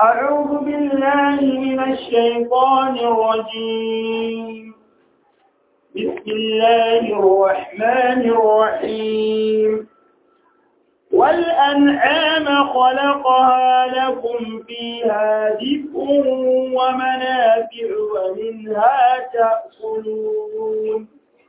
أعوذ بالله من الشيطان الرجيم بسم الله الرحمن الرحيم والأنعام خلقها لكم فيها دفء ومنافع ومنها تأكلون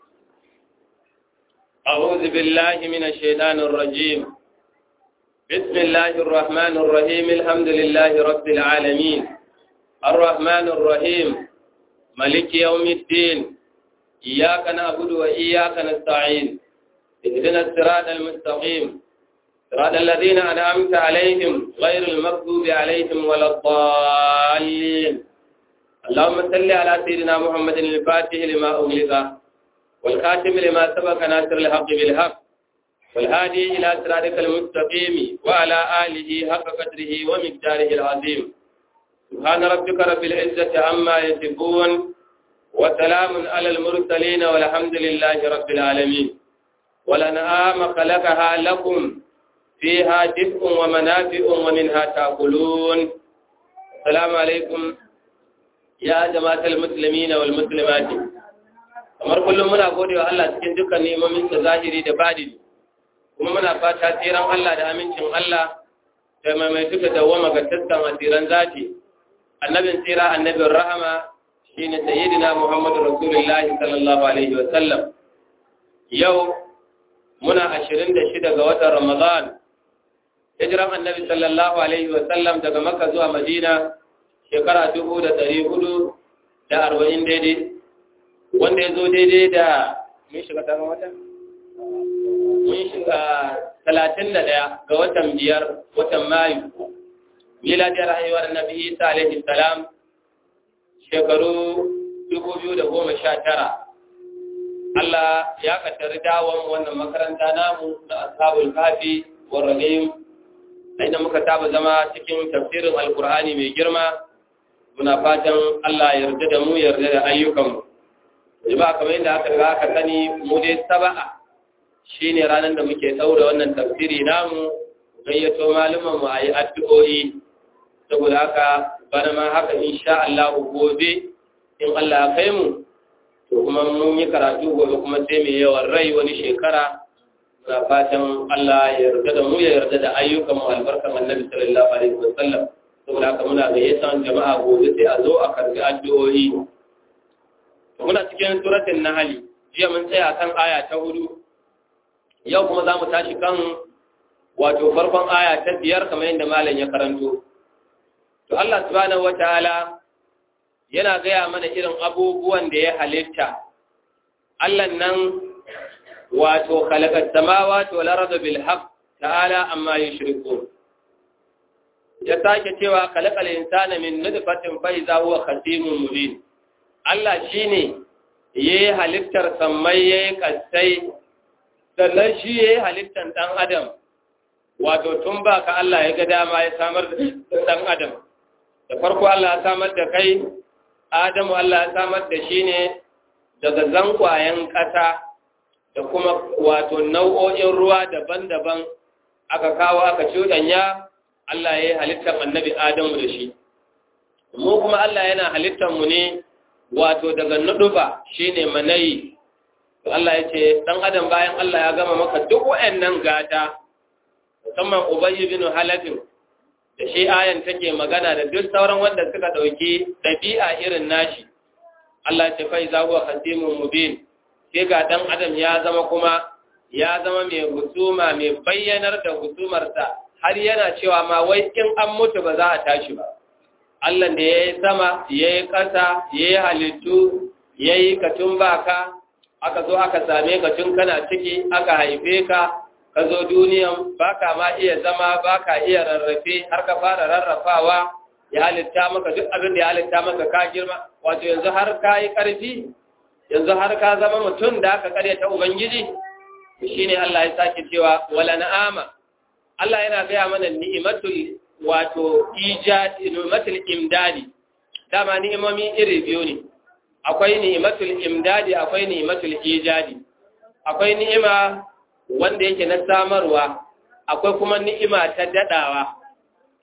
أعوذ بالله من الشيطان الرجيم بسم الله الرحمن الرحيم الحمد لله رب العالمين الرحمن الرحيم ملك يوم الدين إياك نعبد وإياك نستعين اهدنا الصراط المستقيم صراط الذين أنعمت عليهم غير المغضوب عليهم ولا الضالين اللهم صل على سيدنا محمد الفاتح لما أغلق والخاتم لما سبق ناصر الحق بالحق والهادي إلى صراطك المستقيم وعلى آله حق قدره ومقداره العظيم سبحان ربك رب العزة عما يصفون وسلام على المرسلين والحمد لله رب العالمين ولنعام خلقها لكم فيها دفء ومنافع ومنها تأكلون السلام عليكم يا جماعة المسلمين والمسلمات kamar kullum muna gode wa Allah cikin dukkan nemomin da zahiri da badini kuma muna fata tsiran Allah da amincin Allah da maimaitu da dawama ga tattan asiran zati annabin tsira annabin rahama shine sayyidina Muhammadu Rasulullahi sallallahu alaihi wa sallam yau muna 26 ga watan Ramadan hijiran annabi sallallahu alaihi wa sallam daga Makka zuwa Madina shekara 1440 daidai wanda ya zo daidai da mun shiga taron wata? mun shiga talatin da ɗaya ga watan biyar watan mayu miladiyar haihuwar nabi isa alaihi salam shekaru dubu biyu da goma sha tara Allah ya kattari dawon wannan makaranta namu na ashabul kafi wa rahim inda muka taba zama cikin tafsirin alkur'ani mai girma muna fatan Allah ya yarda da mu yarda da ayyukanmu jama'a kamar yadda aka riga aka sani mu dai saba'a shine ranar da muke daura wannan tafsiri namu gayyato malaman mu ayi addu'o'i saboda haka bana ma haka insha Allah gobe in Allah ya kai mu to kuma mun yi karatu gobe kuma sai mai yawan rai wani shekara na fatan Allah ya yarda da mu ya yarda da ayyukan mu albarkan Annabi sallallahu alaihi wasallam saboda haka muna gayyata jama'a gobe sai a zo a karbi addu'o'i muna cikin suratul nahl jiya mun tsaya kan aya ta hudu yau kuma zamu tashi kan wato farkon aya ta biyar kamar yadda malam ya karanto to Allah subhanahu wataala yana gaya mana irin abubuwan da ya halitta Allah nan wato khalaqas samawati wal arda bil haqq ta'ala amma yushrikun ya sake cewa khalaqal insana min nutfatin fa idza huwa khasimun mubin Allah shi ne ya yi halittar sammai ya yi kasai, sannan shi ya yi halittar ɗan adam, wato tun ba ka Allah ya ga dama ya samar da ɗan adam. Da farko Allah ya samar da kai, Adamu Allah ya samar da shi ne daga zankwayen ƙasa da kuma wato nau'o'in ruwa daban-daban aka kawo aka cuɗanya Allah ya yi halittar annabi Adamu da shi. Mu kuma Allah yana halittar mu ne wato daga nuduba shine manayi to Allah ya ce dan adam bayan Allah ya gama maka duk wayannan gata musamman Ubay ibn Halaf da shi ayan take magana da duk sauran wanda suka dauki dabi'a irin nashi Allah ya ce fa iza huwa khatimun mubin sai ga dan adam ya zama kuma ya zama mai husuma mai bayyanar da husumarsa har yana cewa ma wai in an mutu ba za a tashi ba Allah da ya yi sama, ya yi ƙasa, ya yi halittu, ya yi katun baka, aka zo aka same ka tun kana ciki, aka haife ka, ka zo duniyan baka ma iya zama, baka iya rarrafe, har ka fara rarrafawa, ya halitta maka duk abin da ya halitta maka ka girma, wato yanzu har ka yi ƙarfi, yanzu har ka zama mutum da aka karyata Ubangiji, shi ne Allah ya sake cewa, wala na'ama, Allah yana gaya mana ni'imatul wato ni'imatul imdadi dama ni'imomi iri biyu ne akwai ni'imatul imdadi akwai ni'imatul ijadi akwai ni'ima wanda yake na samarwa akwai kuma ni'ima ta dadawa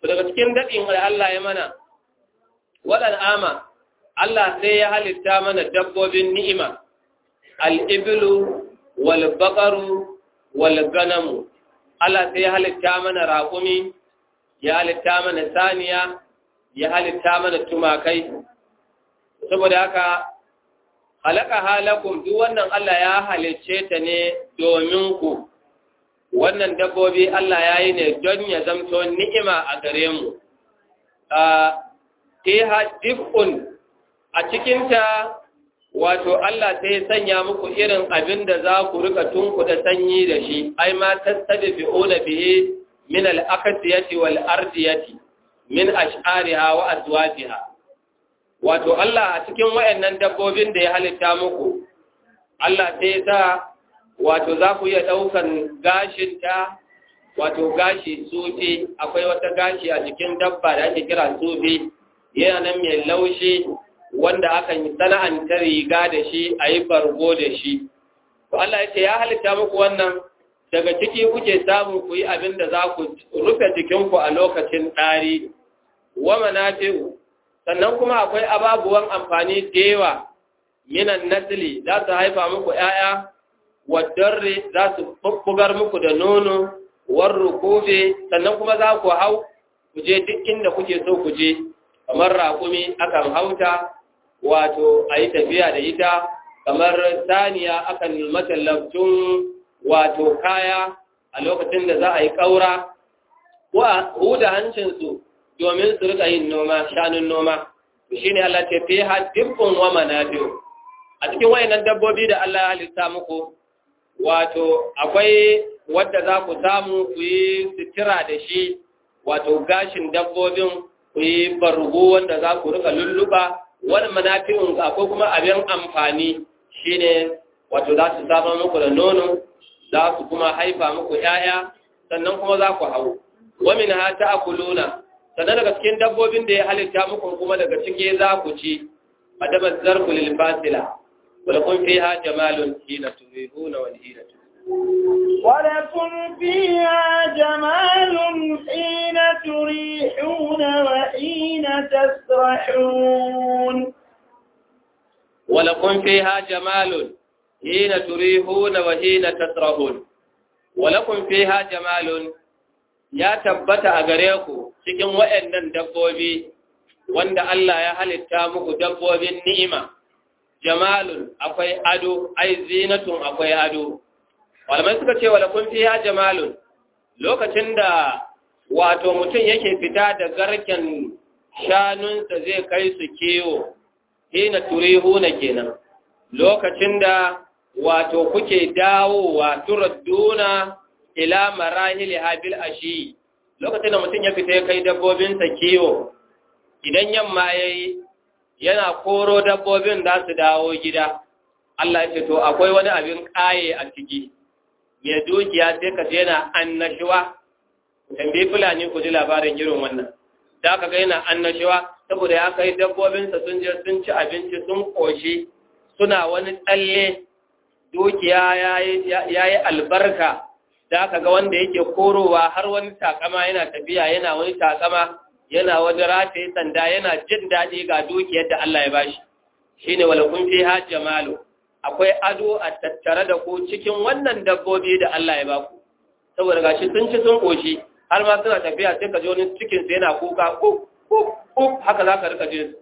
daga cikin daɗin da Allah ya mana waɗan ama Allah sai ya halitta mana dabbobin ni'ima al'ibilu wal baƙaru wal ganamu Allah sai ya halitta mana raƙumi ya halitta mana saniya ya halitta mana tumakai saboda haka halaka halakum duk wannan Allah ya halicce ta ne domin ku wannan dabbobi Allah ya yi ne don ya zamto ni'ima a gare mu fiha dif'un a cikinta wato Allah sai sanya muku irin abin da za ku rika tunkuda sanyi da shi ai ma tastabi'una bihi min al-aqsiyati wal ardiyati min ash'ariha wa azwajiha wato Allah a cikin wayannan dabbobin da ya halitta muku Allah sai sa wato za ku iya daukan gashin ta wato gashi sufi akwai wata gashi a cikin dabba da ake kira sufi yana nan mai laushi wanda akan yi sana'anta riga da shi a yi bargo da shi. To Allah ya ce ya halitta muku wannan daga ciki kuke samu ku yi abin da za ku rufe jikinku a lokacin ɗari, wa manafi'u, sannan kuma akwai ababuwan amfani da yawa minan nasili za su haifa muku ‘ya'ya, wadarre za su bugar muku da nono, warru kofe, sannan kuma za ku hau, ku je duk inda kuke so ku je, kamar raƙumi akan hauta, wato a yi tafiya da ita kamar saniya akan matallabtun wato kaya a lokacin da za a yi ƙaura ko a huda hancinsu domin su rika yin noma shanun noma shi ne Allah ce fi haddifin wa manafi'u a cikin wayannan dabbobi da Allah ya halitta muku wato akwai wadda za ku samu ku yi sitira da shi wato gashin dabbobin ku yi bargo wanda za ku rika lulluba wani manafi'un akwai kuma abin amfani shine wato za su samar muku da nono za su kuma haifa muku ‘ya'ya sannan kuma za ku hau wamin ha ta akuluna sannan daga cikin dabbobin da ya halitta muku kuma daga cike za ku ci a dabar zarku lilfasila wadda kun fi ha jamalun hina turihuna wani hina ولكم فيها جمال حين تريحون وحين تسرحون ولكم فيها جمال حين تريحون وحين تسرحون ولكم فيها جمال ya tabbata a gare ku cikin waɗannan dabbobi wanda Allah ya halitta muku dabbobin ni'ima jamalun akwai ado ai zinatun akwai ado malamai suka ce wala kun fiya jamalun lokacin da wato mutum yake fita da garken shanunsa zai kai su kiwo hina turihuna kenan lokacin da wato kuke dawowa turadduna ila marahili habil ashi lokacin da mutum ya fita ya kai dabbobinsa kiwo idan yamma yayi yana koro dabbobin za su dawo gida Allah ya ce to akwai wani abin kaye a ciki mai dukiya sai ka yana annashuwa tambayi fulani ku ji labarin irin wannan da aka ga yana annashuwa saboda ya kai dabbobinsa sun je sun ci abinci sun koshi suna wani tsalle dukiya ya yi albarka da aka ga wanda yake korowa har wani takama yana tafiya yana wani takama yana wani rataye sanda yana jin daɗi ga dukiyar da Allah ya bashi shine wala kun fi ha jamalu akwai ado a tattare da ku cikin wannan dabbobi da Allah ya baku saboda gashi sun ci sun koshi har ma suna tafiya sai ka ji wani cikin sa yana kuka kuk kuk kuk haka zaka rika jin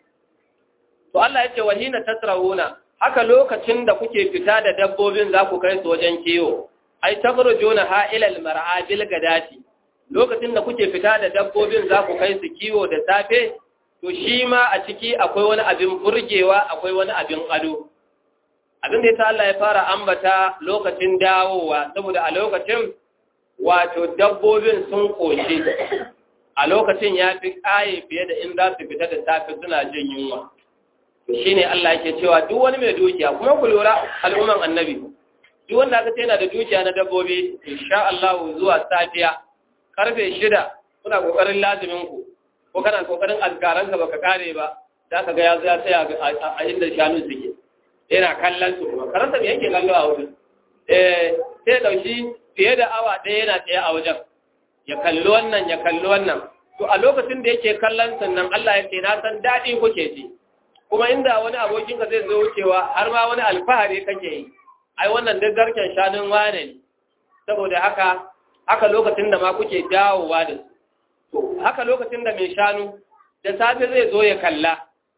to Allah ya ce wahina tasrawuna haka lokacin da kuke fita da dabbobin za ku kai su wajen kiwo ai tabrujuna ha ila almar'a bil gadati lokacin da kuke fita da dabbobin za ku kai su kiwo da safe to shi ma a ciki akwai wani abin burgewa akwai wani abin ado abin da ta Allah ya fara ambata lokacin dawowa saboda a lokacin wato dabbobin sun koshi a lokacin ya fi ƙaye fiye da in za su fita da safe suna jin yunwa shi ne Allah yake cewa duk wani mai dukiya kuma ku lura al'umman annabi duk wanda aka ce yana da dukiya na dabbobi insha Allah zuwa safiya karfe shida kuna kokarin lazimin ku ko kana kokarin azkaran ka baka kare ba za ka ga ya ya tsaya a inda shanu suke yana kallon su kuma karanta me yake kallo a wajen eh sai dauki fiye da awa ɗaya yana tsaye a wajen ya kalli wannan ya kalli wannan to a lokacin da yake kallon sannan Allah ya ce na san daɗi kuke ji kuma inda wani abokin ka zai zo wucewa har ma wani alfahari kake yi ai wannan duk garken shanun wane ne saboda haka haka lokacin da ma kuke dawowa da su to haka lokacin da mai shanu da safe zai zo ya kalla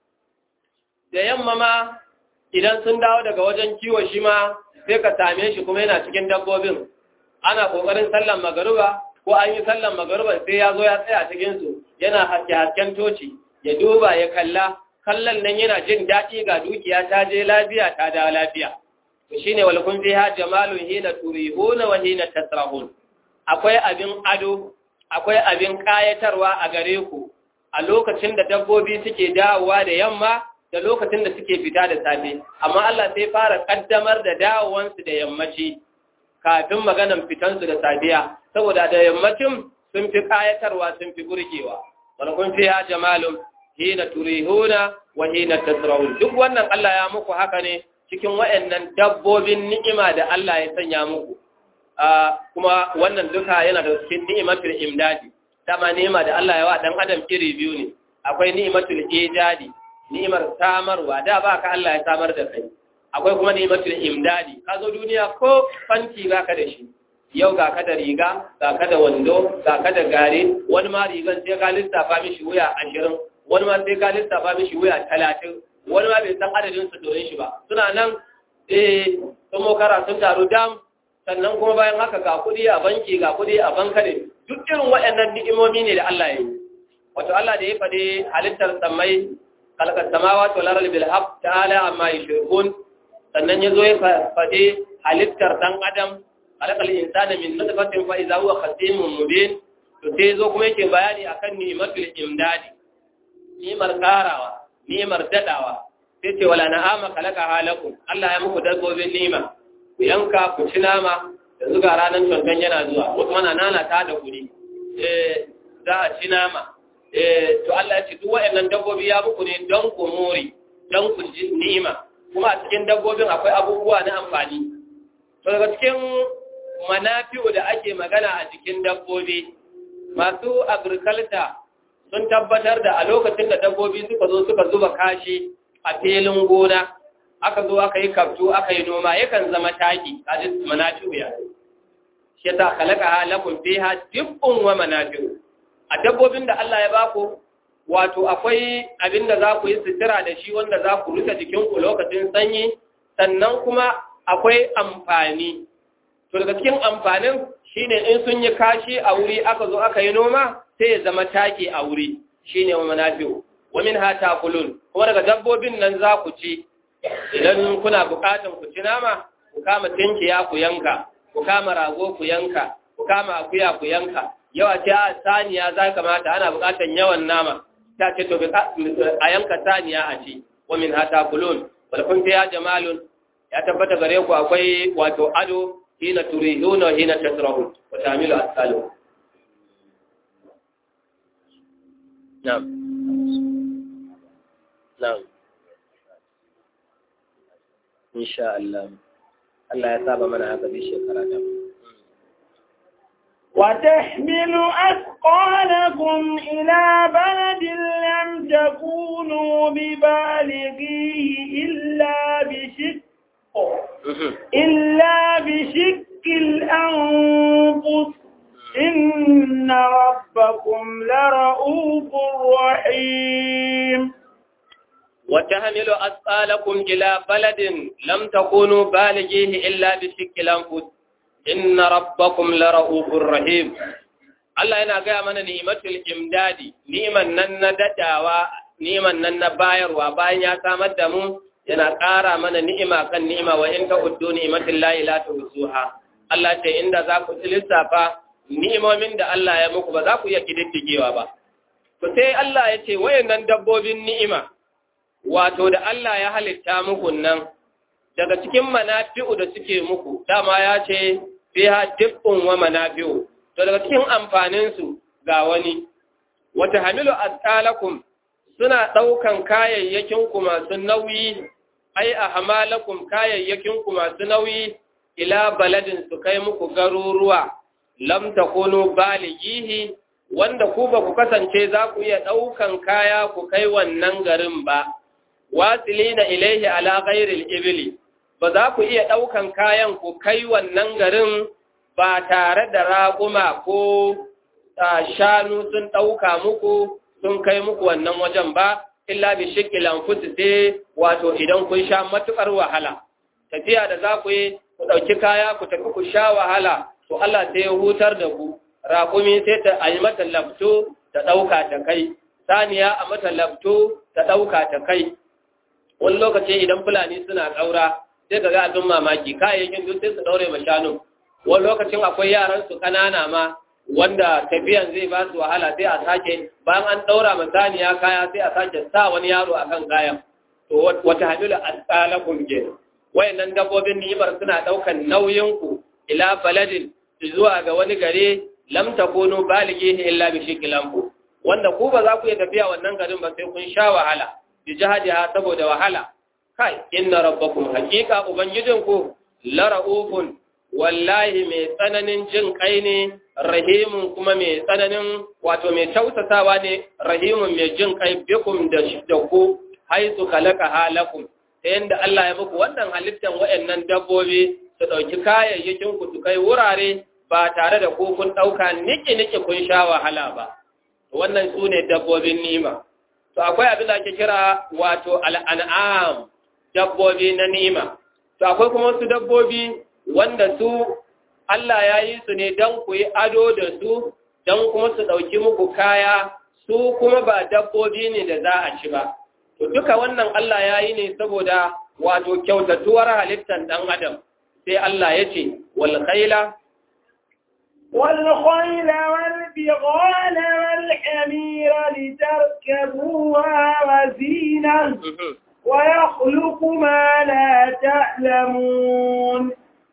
da yamma ma idan sun dawo daga wajen kiwo shi ma sai ka same shi kuma yana cikin dabbobin ana kokarin sallan magaruba ko an yi sallan magaruba sai ya zo ya tsaya cikin su yana haske hasken toci ya duba ya kalla kallon nan yana jin daɗi ga dukiya ta je lafiya ta dawo lafiya to shine wal kun fiha jamalun hina turihuna wa hina tasrahun akwai abin ado akwai abin kayatarwa a gare ku a lokacin da dabbobi suke dawowa da yamma da lokacin da suke fita da safe amma Allah sai fara kaddamar da dawowansu da yammaci kafin maganan fitansu da safiya saboda da yammacin sun fi kayatarwa sun fi burgewa wal kun fiha jamalun hina turihuna wa hina tasrahun duk wannan Allah ya muku haka ne cikin waɗannan dabbobin ni'ima da Allah ya sanya muku kuma wannan duka yana da cikin ni'imatul imdadi dama ni'ima da Allah ya wa dan adam iri biyu ne akwai ni'imatul ijadi ni'imar samarwa da ba ka Allah ya samar da kai akwai kuma ni'imatul imdadi ka zo duniya ko fanti ba ka da shi yau ga ka da riga ga ka da wando ga ka da gare wani ma rigan sai ka lissafa mishi wuya ashirin wani ma sai ka lissafa mishi wuya talatin wani ma bai san adadin su domin shi ba suna nan eh sun mokara sun taru dam sannan kuma bayan haka ga kuɗi a banki ga kuɗi a bankare duk irin waɗannan ni'imomi ne da Allah ya yi wato Allah da ya faɗi halittar samai kalkar samawa to laral bil haq ta'ala amma yushrikun sannan ya zo ya faɗi halittar dan adam kalakal insana min nutfatin fa idza huwa khasimun mubin to sai zo kuma yake bayani akan ni'matul imdadi ni'mar karawa ni'mar dadawa sai ce wala na'ama kalaka halakum Allah ya muku dabbobin ni'ima ku yanka ku ci nama da zuga ranar cancan yana zuwa wasu mana nana ta da kuɗi eh za a ci nama eh to Allah ya ce duk waɗannan dabbobi ya muku ne don ku more don ku ji ni'ima kuma a cikin dabbobin akwai abubuwa na amfani to daga cikin manafi'u da ake magana a cikin dabbobi masu agriculture sun tabbatar da a lokacin da dabbobi suka zo suka zuba kashi a filin gona aka zo aka yi kaftu aka yi noma yakan zama taki kaji manafi'u ya shi ta khalaqa halakum fiha dibbun wa manafi'u a dabbobin da Allah ya baku wato akwai abin da za ku yi sutura da shi wanda za ku rufe jikinku lokacin sanyi sannan kuma akwai amfani to daga cikin amfanin shine in sun yi kashi a wuri aka zo aka yi noma sai ya zama taki a wuri shine wa manafi'u wa min ha takulun kuma daga dabbobin nan za ku ci idan kuna bukatan ku ci nama ku kama tinkiya ku yanka ku kama rago ku yanka ku kama akuya ku yanka yawa ce a saniya za kamata ana bukatan yawan nama ta ce to a yanka saniya a ci wa min ha takulun wal kun fiya jamalun ya tabbata gare ku akwai wato ado hina turihuna hina tasrahun wa tamilu asalu na'am na'am insha Allah Allah ya saba mana haka bi shekara ta وتحمل أثقالكم إلى بلد لم تكونوا ببالغيه إلا بشق إلا بشق الأنفس إن ربكم لرؤوف رحيم وتحمل أثقالكم إلى بلد لم تكونوا بالغيه إلا بشق الأنفس inna rabbakum la ra'ufur rahim Allah yana gaya mana ni'matul imdadi ni'man nan na dadawa ni'man nan na bayarwa bayan ya samar da mu yana ƙara mana ni'ima kan ni'ima wa in ta uddu ni'matul lahi la tuhsuha Allah ce inda za ku lissafa ni'imomin da Allah ya muku ba za ku iya kididdigewa ba to sai Allah ya ce wayannan dabbobin ni'ima wato da Allah ya halitta muku nan daga cikin manafi'u da suke muku dama ya ce fiha dibbun wa manafi'u to daga cikin amfanin su ga wani wata hamilu asqalakum suna daukan kayayyakin ku masu nauyi ai ahmalakum kayayyakin ku masu nauyi ila baladin su kai muku garuruwa lam takunu balighihi wanda ku ba ku kasance za ku iya ɗaukan kaya ku kai wannan garin ba wasilina ilaihi ala ghairil ibli ba za ku iya ɗaukan kayan ku kai wannan garin ba tare da raƙuma ko shanu sun ɗauka muku sun kai muku wannan wajen ba illa bi shikil anfusi sai wato idan kun sha matukar wahala tafiya da za ku yi ku ɗauki kaya ku tafi ku sha wahala to Allah sai ya hutar da ku raƙumi sai ta a yi mata lafto ta ɗauka ta kai saniya a mata lafto ta ɗauka ta kai wani lokaci idan fulani suna ƙaura sai ka ga abin mamaki kayayyakin duk sai su ɗaure ma shanu wani lokacin akwai yaran su ƙanana ma wanda tafiyan zai ba su wahala sai a sake bayan an ɗaura ma saniya kaya sai a sake sa wani yaro akan kayan to wata hamilu asqalakum ke wayannan dabbobin ni'imar suna ɗaukan nauyin ku ila baladin zuwa ga wani gare lam takunu balighihi illa bi shiklanku wanda ku ba za ku iya tafiya wannan garin ba sai kun sha wahala bi jihadiha saboda wahala kai inna rabbakum haqiqa ubangijinku la raufun wallahi mai tsananin jin kai ne rahimun kuma mai tsananin wato mai tausasawa ne rahimun mai jin kai bikum da da ku haitu khalaqa halakum ta yanda Allah ya muku wannan halittan wayannan dabbobi su dauki kayayyakin ku su kai wurare ba tare da ku kun dauka niki niki kun sha wahala ba wannan su ne dabbobin nima to akwai abin da ake kira wato al'an'am dabbobi na nima to akwai kuma wasu dabbobi wanda su Allah ya yi su ne don ku yi ado da su don kuma su ɗauki muku kaya su kuma ba dabbobi ne da za a ci ba to duka wannan Allah ya yi ne saboda wato kyautatuwar halittar ɗan adam sai Allah ya ce wal khaila والخيل والبغال والحمير لتركبوها وزينة ويخلق ما لا تعلمون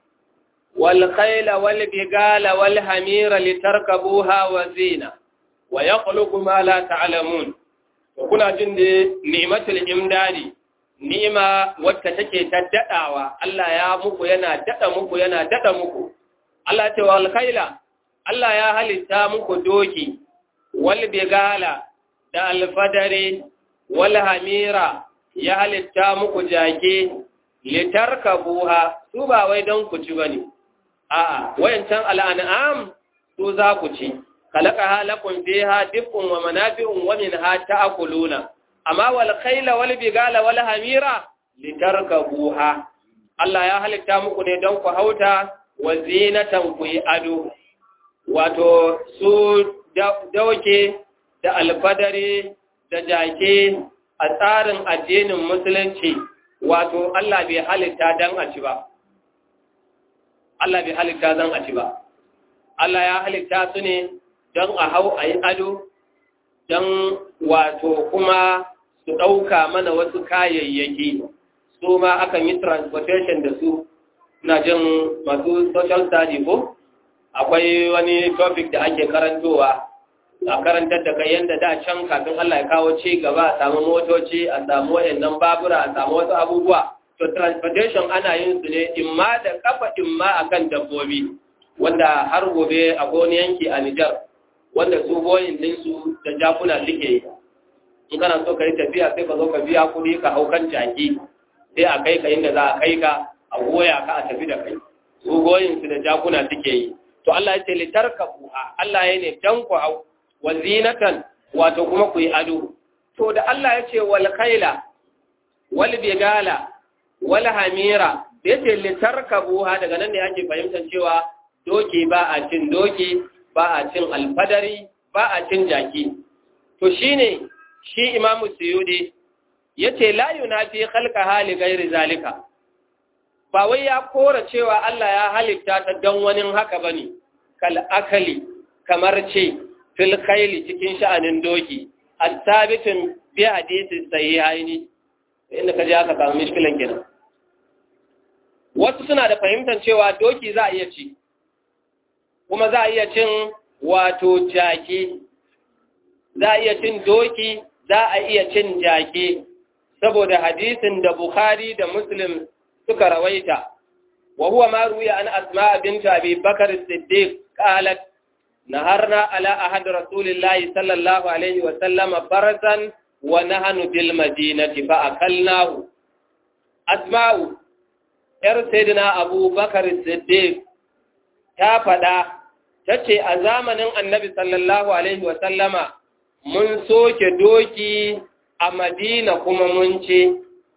والخيل والبغال والحمير لتركبوها وزينة ويخلق ما لا تعلمون وكنا جند نعمة الإمداد ni'ima wacce take ta dadawa Allah ya muku yana dada muku yana dada muku Allah ce wal khaila Allah ya halitta muku doki, wal bigala da alfadari, wal hamira ya halitta muku jage, litarka buha, su ba wai don ku ci ba ne, a'a, wayancan al'an'am su za ku ci, kalaka halakun biha dukkan wa manafi'un wa min ha ta'akuluna, amma wal khaila wal bigala wal hamira litarka buha. Allah ya halitta muku ne don ku hauta wa zinatan ku yi ado. wato su dauke da alfadari da jake a tsarin addinin musulunci wato Allah bai halitta dan a ci ba Allah bai halitta dan a ci ba Allah ya halitta su ne don a hau a yi ado don wato kuma su ɗauka mana wasu kayayyaki su ma akan yi transportation da su na jin masu social study ko akwai wani topic da ake karantowa a karantar da kai yadda da can kafin Allah ya kawo ci gaba a samu motoci a samu wayannan babura a samu wasu abubuwa to transportation ana yin su ne imma da kafa imma akan dabbobi wanda har gobe a wani yanki a Nijar wanda su boyin din su da jakuna suke yi in kana so ka yi tafiya sai ka zo ka biya kuɗi ka hau kan jaki sai a kai ka inda za a kai ka a goya ka a tafi da kai su goyin su da jakuna suke yi to Allah ya ce litarkabuha Allah ya ne dan ku hau wazinatan wato kuma ku yi ado to da Allah ya ce wal khaila wal bigala wal hamira ya ce litarkabuha daga nan ne ake fahimtar cewa doki ba a cin doki ba a cin alfadari ba a cin jaki to shine shi imamu suyudi yace la yunafi khalqa hali ghairi zalika ba wai ya kora cewa Allah ya halitta ta don wani haka ba ne, kal'akali kamar ce fil khaili cikin sha'anin doki, a sabitin bi hadisi sai haini, inda ka ji aka samu mishkilan gina. Wasu suna da fahimtar cewa doki za a iya ci, kuma za a iya cin wato jaki, za a iya cin doki, za a iya cin jaki, saboda hadisin da Bukhari da Muslim suka rawaita wa huwa ma ruwiya an asma bint abi bakr as-siddiq qalat naharna ala ahad rasulillahi sallallahu alaihi wa sallama farasan wa nahnu bil madinati fa akalnahu asma'u yar sayyidina abubakar siddiq ta faɗa ta ce a zamanin annabi sallallahu alaihi wa sallama mun soke doki a madina kuma mun ce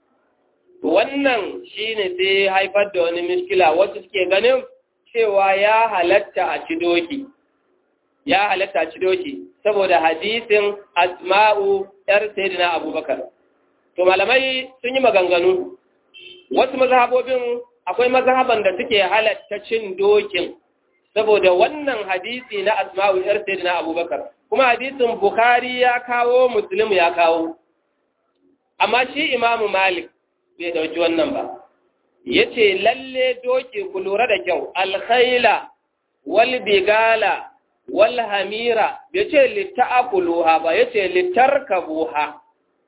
wannan shine sai haifar da wani miskila wasu suke ganin cewa ya halatta a ci doki ya halatta a ci doki saboda hadisin asma'u yar sayyidina abubakar to malamai sun yi maganganu wasu mazhabobin akwai mazhaban da suke halatta cin dokin saboda wannan hadisi na asma'u yar sayyidina abubakar kuma hadisin bukhari ya kawo muslim ya kawo amma shi imamu malik bai dauki wannan ba yace lalle doki ku lura da kyau alkhaila wal bigala wal hamira yace lita'akuluha ba yace litarkabuha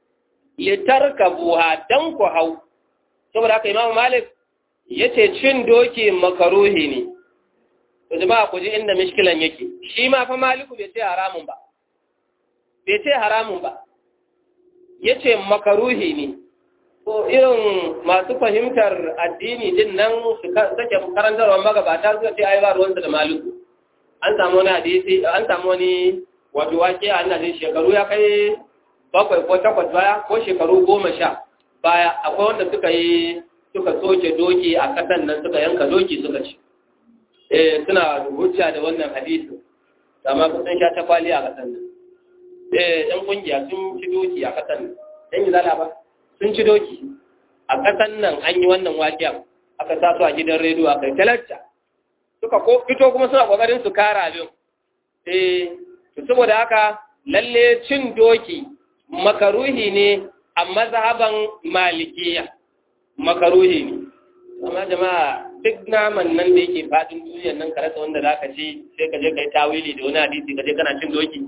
litarkabuha dan ku hau saboda haka imamu malik yace cin doki makaruhi ne to jama'a ku ji inda mishkilan yake shi ma fa maliku bai ce haramun ba bai ce haramun ba yace makaruhi ne ko irin masu fahimtar addini din nan su sake karantarwar magabata suka ce ai ba ruwansa da maliku an samu wani hadisi an samu wani wato wake a ina shekaru ya kai bakwai ko takwas baya ko shekaru goma sha baya akwai wanda suka yi suka soke doki a kasan nan suka yanka doki suka ci eh suna hujja da wannan hadisi amma sun sha ta kwali a kasan nan eh yan kungiya sun ci doki a kasan nan dan yi zala ba sun ci doki a kasan nan an yi wannan waƙiyar aka sa su a gidan rediyo aka yi talacca suka ko fito kuma suna kokarin su kara abin eh to saboda haka lalle cin doki makaruhi ne a mazhaban malikiya makaruhi ne amma jama'a duk naman nan da yake fadin duniyar nan ka rasa wanda zaka ci sai ka je kai tawili da wani hadisi ka je kana cin doki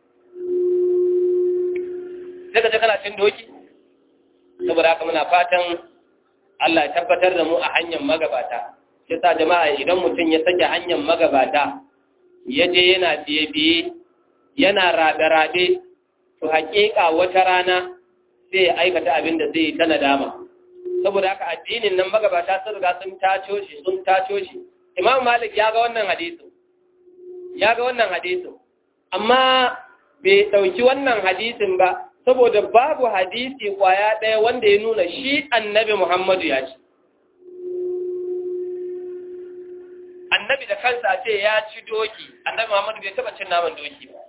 sai ka je kana cin doki saboda haka muna fatan Allah ya tabbatar da mu a hanyar magabata sai sa jama'a idan mutum ya sake hanyar magabata ya je yana biye-biye yana rabe-rabe to haƙiƙa wata rana sai ya aikata abin da zai yi ta nadama saboda haka addinin nan magabata sun riga sun taco shi sun taco shi imam malik ya ga wannan hadisin ya ga wannan hadisin amma bai ɗauki wannan hadisin ba saboda babu hadisi kwaya ɗaya wanda ya nuna shi annabi muhammadu ya ci annabi da kansa ce ya ci doki annabi muhammadu bai taɓa cin naman doki ba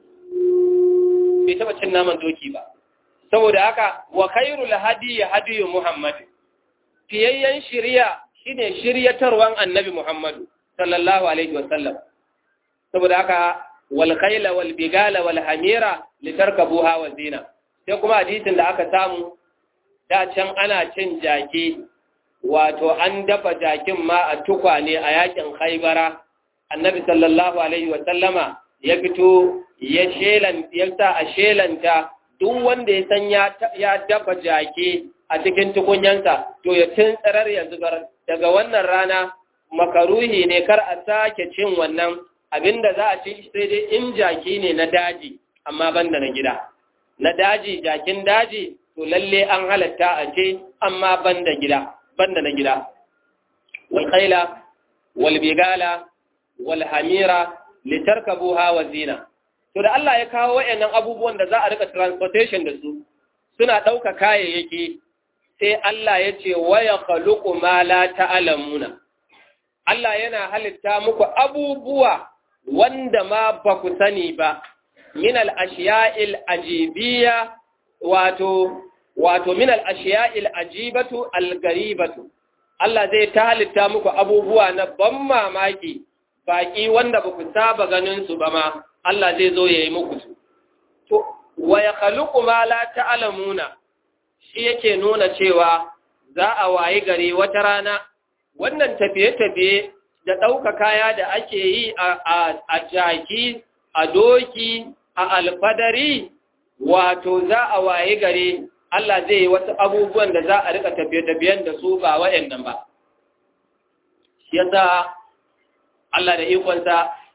bai taɓa cin naman doki ba saboda haka wa khairul hadi hadiyu muhammad fiyayyen shiriya shine shiryatarwan annabi muhammadu sallallahu alaihi wasallam saboda haka wal khayla wal bigala wal hamira litarkabuha wa zina sai kuma hadisin da aka samu da can ana cin jaki wato an dafa jakin ma a tukwane a yakin khaybara annabi sallallahu alaihi wasallama ya fito ya shelan ya sa a shelanta duk wanda ya san ya dafa jake a cikin tukunyansa to ya tsarar ya zubar daga wannan rana makaruhi ne kar a sake cin wannan abinda za a ci sai dai in jaki ne na daji amma banda na gida na daji jakin daji to lalle an halatta a ce amma banda gida banda na gida wal khayla wal bigala wal hamira litarkabuha wa zina to da Allah ya kawo wayannan abubuwan da za a rika transportation da su suna ɗauka kayayyaki sai Allah ya ce waya khaluqu ma la ta'lamuna Allah yana halitta muku abubuwa wanda ma ba ku sani ba min al-ashiya'il ajibiyya wato wato min al-ashiya'il ajibatu al-garibatu Allah zai ta halitta muku abubuwa na ban mamaki baki wanda ba ku saba ganin su ba ma Allah zai zo ya yi muku su. To, wa ya kaluku ma la ta'alamuna shi yake nuna cewa za a wayi gari wata rana wannan tafiye-tafiye da ɗauka kaya da ake yi a jaki, a doki, a alfadari, wato za a wayi gari Allah zai yi wasu abubuwan da za a rika tafiye-tafiyen da su ba wa'yan ba. Shi yasa Allah da ikonsa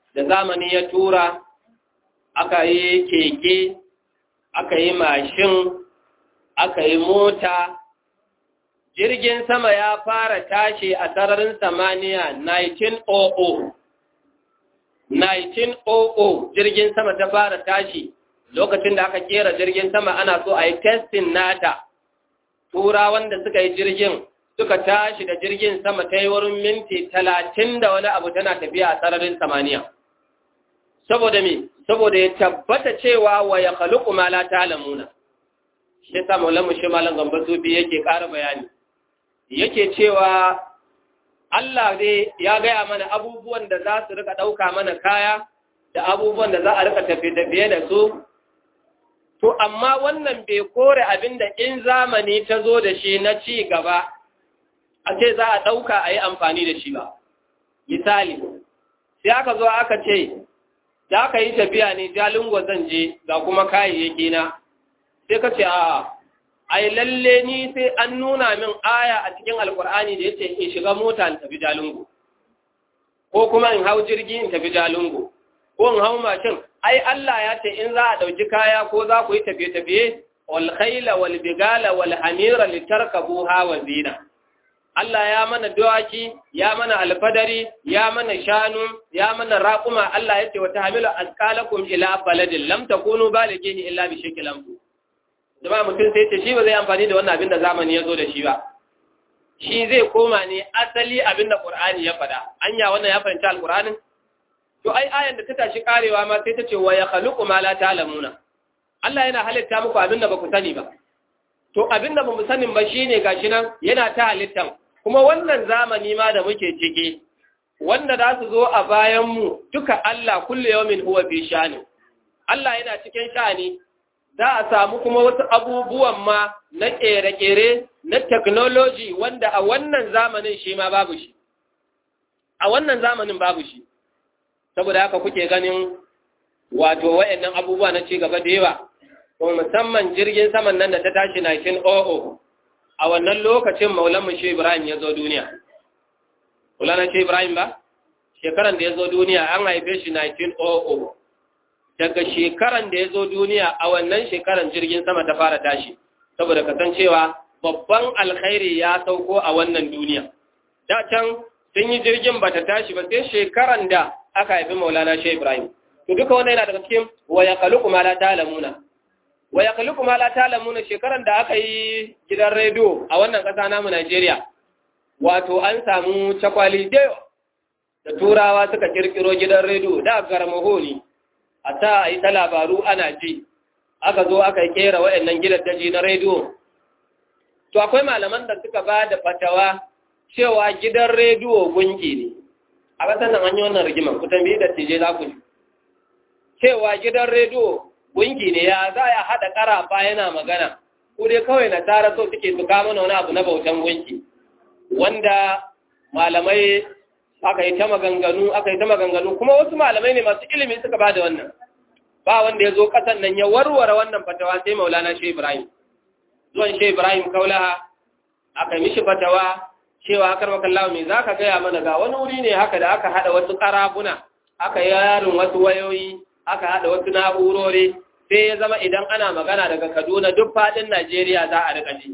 da zamani ya tura aka yi keke aka yi mashin aka yi mota jirgin sama ya fara tashi a sararin samaniya 1900 1900 jirgin sama ta fara tashi lokacin da aka kera jirgin sama ana so a yi testin nata turawan da suka yi jirgin suka tashi da jirgin sama ta yi wurin minti talatin da wani abu tana tafiya a sararin samaniya saboda me saboda ya tabbata cewa wa ya khaluqu ma la ta'lamuna shi ta maulamu shi malam gamba sufi yake ƙara bayani yake cewa Allah dai ya gaya mana abubuwan da za su rika ɗauka mana kaya da abubuwan da za a rika tafiye-tafiye da su to amma wannan bai kore abin da in zamani ta zo da shi na ci gaba a ce za a ɗauka a yi amfani da shi ba misali sai aka zo aka ce za ka yi tafiya ne jalingo zan je ga kuma kayayyaki na sai ka ce a ai lalle ni sai an nuna min aya a cikin alkur'ani da yace in shiga mota in tafi jalingo ko kuma in hau jirgi in tafi jalingo ko in hau mashin ai Allah ya ce in za a dauki kaya ko za ku yi tafiye-tafiye wal khayla wal bigala wal hamira litarkabuha wa zina Allah ya mana dawaki, ya mana alfadari, ya mana shanu, ya mana raƙuma, Allah ya ce wata hamilu asqalakum ila baladin lam takunu balighihi illa bi shakil lamtu. Jama'a mutum sai ce shi ba zai amfani da wannan abin da zamani ya zo da shi ba. Shi zai koma ne asali abin da Qur'ani ya faɗa. Anya wannan ya fahimci Al-Qur'anin? To ai ayan da ta tashi karewa ma sai ta ce wa yakhluqu ma la ta'lamuna. Allah yana halitta muku abin da ba ku sani ba. To abin da ba mu sanin ba shine gashi nan yana ta halittan kuma wannan zamani ma da muke ciki wanda za su zo a bayanmu duka Allah kulle yawmin huwa fi shani Allah yana cikin shani za a samu kuma wasu abubuwan ma na kere-kere na technology wanda a wannan zamanin shi ma babu shi a wannan zamanin babu shi saboda haka kuke ganin wato wayannan abubuwa na ci gaba da yawa kuma musamman jirgin saman nan da ta tashi 1900 a wannan lokacin maulanmu shi Ibrahim ya zo duniya. Maulana shi Ibrahim ba? Shekaran da ya zo duniya an haife shi 1900. Daga shekaran da ya zo duniya a wannan shekaran jirgin sama ta fara tashi, saboda kasancewa babban alkhairi ya sauko a wannan duniya. Da can sun yi jirgin ba ta tashi ba sai shekaran da aka haifi maulana shi Ibrahim. To duka wannan yana daga cikin wa ya kalu kuma la ta'lamuna. wa ya kalli kuma la talamuna shekaran da aka yi gidan rediyo a wannan ƙasa namu Najeriya wato an samu cakwali da da turawa suka kirkiro gidan rediyo da garmaho ne a ta a yi ta labaru ana ji aka zo aka kera waɗannan gidan daji na rediyo to akwai malaman da suka ba da fatawa cewa gidan rediyo gunki ne a ƙasar nan an yi wannan rigimar ku tambayi da tije za ku ji cewa gidan rediyo gungi ne ya za a haɗa ƙarafa yana magana ko dai kawai na tara so suke su kama wani abu na bautan gunki wanda malamai aka yi ta maganganu aka yi ta maganganu kuma wasu malamai ne masu ilimi suka ba da wannan ba wanda ya zo ƙasan nan ya warware wannan fatawa sai maulana shi ibrahim zuwan shi ibrahim kaulaha aka mishi fatawa cewa akar makallawa me za ka gaya mana ga wani wuri ne haka da aka haɗa wasu ƙarafuna aka yi yarin wasu wayoyi aka haɗa wasu na'urori sai ya zama idan ana magana daga Kaduna duk faɗin Najeriya za a riƙa ji.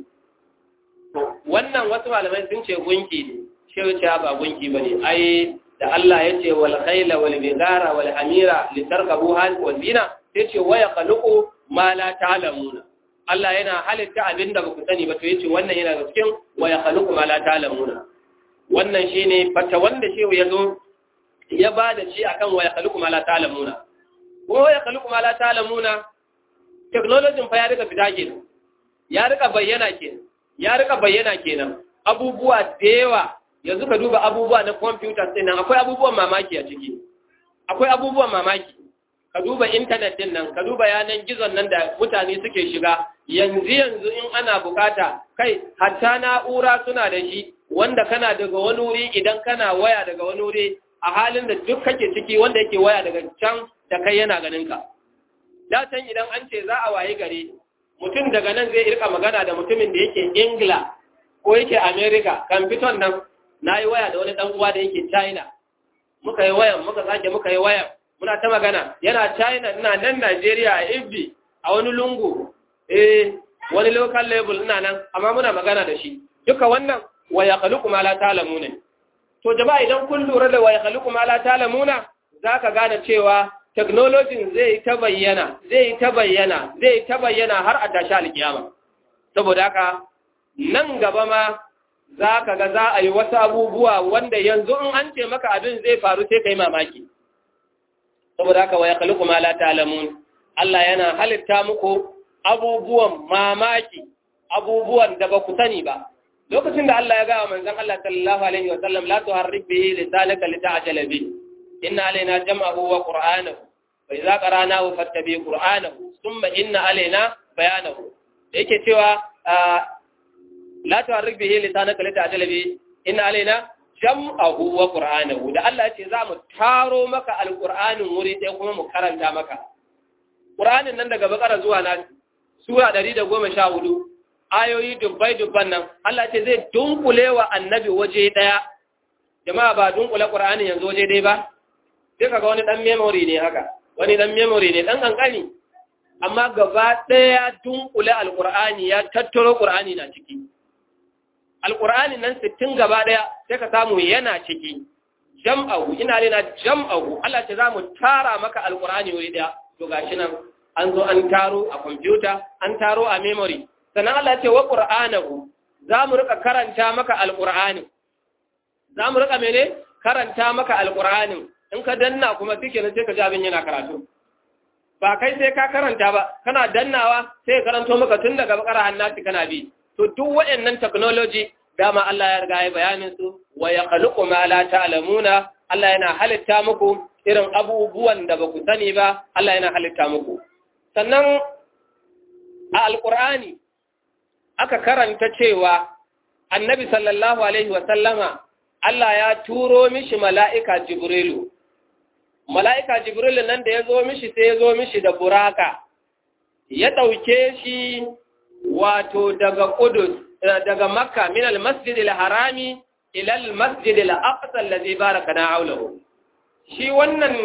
Wannan wasu malamai sun ce gunki ne, shehu ce ba gunki ba ne, ai da Allah ya ce wal khaila wal bigara wal hamira li tarkabu hal wa zina sai ce wa yakhluqu ma la ta'lamuna. Allah yana halitta abin da baku sani ba to yace wannan yana da cikin wa yakhluqu ma la ta'lamuna. Wannan shine fata wanda shehu ya zo ya ba da shi akan wa yakhluqu ma la ta'lamuna. ko ya kalu kuma la ta'lamuna technology fa ya rika fita kenan ya rika bayyana kenan ya rika bayyana kenan abubuwa da yawa yanzu ka duba abubuwa na computer din nan akwai abubuwan mamaki a ciki akwai abubuwan mamaki ka duba internet din nan ka duba yanan gizon nan da mutane suke shiga yanzu yanzu in ana bukata kai hatta na'ura suna da shi wanda kana daga wani wuri idan kana waya daga wani wuri a halin da duk kake ciki wanda yake waya daga can da kai yana ganinka. Da can idan an ce za a waye gare mutum daga nan zai irka magana da mutumin da yake Ingila ko yake Amerika kan fiton nan na yi waya da wani ɗan uwa da yake China. muka yi wayan muka sake muka yi wayan muna ta magana yana China ina nan Najeriya a Ibbi a wani lungu eh wani local level ina nan amma muna magana da shi duka wannan wa yakhluqu ma la ta'lamuna to jama'a idan kun lura da wa yakhluqu ma la ta'lamuna zaka gane cewa technology zai ta bayyana zai ta bayyana zai ta bayyana har a tashi alkiyama saboda haka nan gaba ma za ka ga za a yi wasu abubuwa wanda yanzu in an ce maka abin zai faru sai ka yi mamaki saboda haka wa ya khaliqu ma la ta'lamun Allah yana halitta muku abubuwan mamaki abubuwan da ba ku sani ba lokacin da Allah ya ga manzon Allah sallallahu alaihi wa sallam la tuharrik bihi lisanaka lita'jala bi inna alaina jam'ahu wa qur'anahu fa idza qara'nahu fattabi qur'anahu thumma inna alaina bayanahu yake cewa la tuharrik bihi lisanaka lita'jala bi inna alaina jam'ahu wa qur'anahu da Allah ce za mu taro maka alqur'anin wuri ɗaya kuma mu karanta maka qur'anin nan daga bakara zuwa na sura 114 ayoyi dubbai dubban nan Allah ce zai dunkule wa annabi waje ɗaya jama'a ba dunkule qur'anin yanzu waje ɗaya ba sai kaga wani dan memory ne haka wani dan memory ne dan kankani amma gaba ɗaya dunkule alqur'ani ya tattaro qur'ani na ciki alƙur'ani nan sittin gaba ɗaya sai ka samu yana ciki jam'ahu ina rena jam'ahu Allah ce za mu tara maka alƙur'ani wuri ɗaya to gashi nan an zo an taro a kwamfuta an taro a memory sannan Allah ce wa ƙur'anahu za mu rika karanta maka alƙur'ani za mu rika mene karanta maka alƙur'anin in ka danna kuma shi kenan sai ka ji abin yana karatu ba kai sai ka karanta ba kana dannawa sai ka karanto maka tun daga bakara hannati kana bi to duk waɗannan technology dama Allah ya riga ya bayanin su wa yakhluqu ma la ta'lamuna Allah yana halitta muku irin abubuwan da ba ku sani ba Allah yana halitta muku sannan a alqur'ani aka karanta cewa annabi sallallahu alaihi wa sallama Allah ya turo mishi mala'ika jibrilu mala'ika jibrilu nan da ya zo mishi sai ya zo mishi da buraka ya ɗauke shi wato daga Qudus daga Makka min al-Masjid al-Harami ila al-Masjid al-Aqsa alladhi barakana hawlahu shi wannan